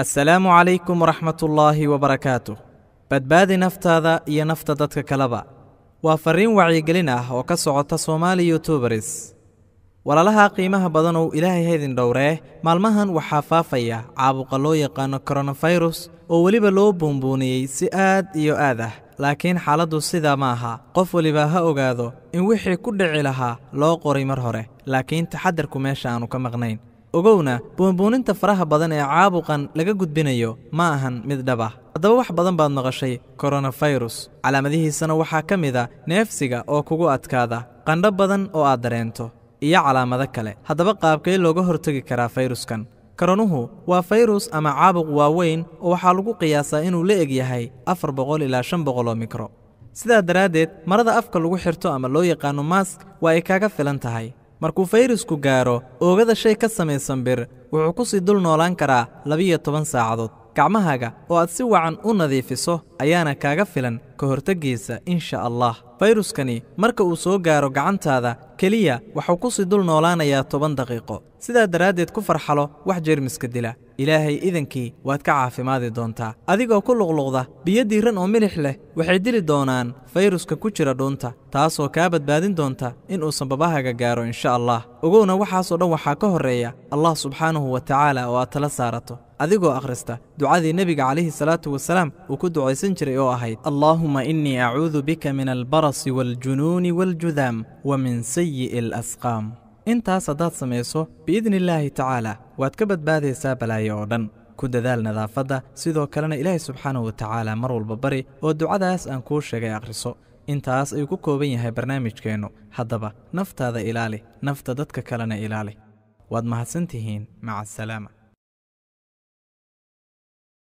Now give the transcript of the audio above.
assalaamu calaykum waraxmatullaahi wabarakaatuh badbaadi naftaada iyo nafta dadka kaleba waa farriin wacyigelin ah oo ka socota soomaali yutubaris walaalaha qiimaha badanow ilaahay haydin dhowree maalmahan waxaa faafaya caabuqa loo yaqaano koronafirus oo weliba loo buunbuuniyey si aad iyo aad ah laakiin xaaladdu sidaa ma aha qof weliba ha ogaado in wixii ku dhici lahaa loo qoray mar hore laakiin taxadarku meesha aanu ka maqnayn ogowna buunbuuninta faraha badan ee caabuqan laga gudbinayo ma ahan mid dhab ah haddaba wax badan baad maqashay koronafirus calaamadihiisana waxaa ka mid a neefsiga oo kugu adkaada qandho badan oo aad dareento iyo calaamado kale haddaba qaabkee looga hortegi karaa fayruskan koronuhu waa fayrus ama caabuq waaweyn oo waxaa lagu qiyaasaa inuu la eg yahay afar boqol ilaa shan boqol oo mikro sidaa daraaddeed marada afka lagu xirto ama loo yaqaano mask waa ay kaaga filan tahay markuu fayrasku gaaro oogada shay ka samaysan bir wuxuu ku sii dul noolaan karaa labiyo toban saacadood gacmahaaga oo aad si wacan u nadiifiso ayaana kaaga filan ka horteggiisa insha allah fayruskani marka uu soo gaaro gacantaada keliya waxuu ku sii dul noolaanayaa toban daqiiqo sidaa daraaddeed ku farxalo wax jeermiska dila ilaahay idankii waad ka caafimaadi doontaa adigoo ku luqluqda biyo diiran oo milix leh waxay dili doonaan fayruska ku jira dhuunta taasoo kaa badbaadin doonta inuusan babahaaga gaaro insha allah ogowna waxaasoo dhan waxaa ka horreeya allah subxaanahu wa tacaala oo aad tala saarato adigoo akhrista ducadii nebiga calayhi salaatu wasalaam uu ku ducaysan jiray oo ahayd allaahuma innii acuudu bika min albarasi waaljunuuni waaljudaam wa min sayi'i alasqaam intaas haddaad samayso biidni illaahi tacaala waad ka badbaadaysaa balaayo oo dhan ku dadaal nadaafadda sidoo kalena ilaahay subxaanahu wa tacaala mar walba bari oo ducadaas aan kuu sheegay akhriso intaas ayuu ku kooban yahay barnaamijkeennu haddaba naftaada ilaali nafta dadka kalena ilaali waad mahadsan tihiin maca asalaama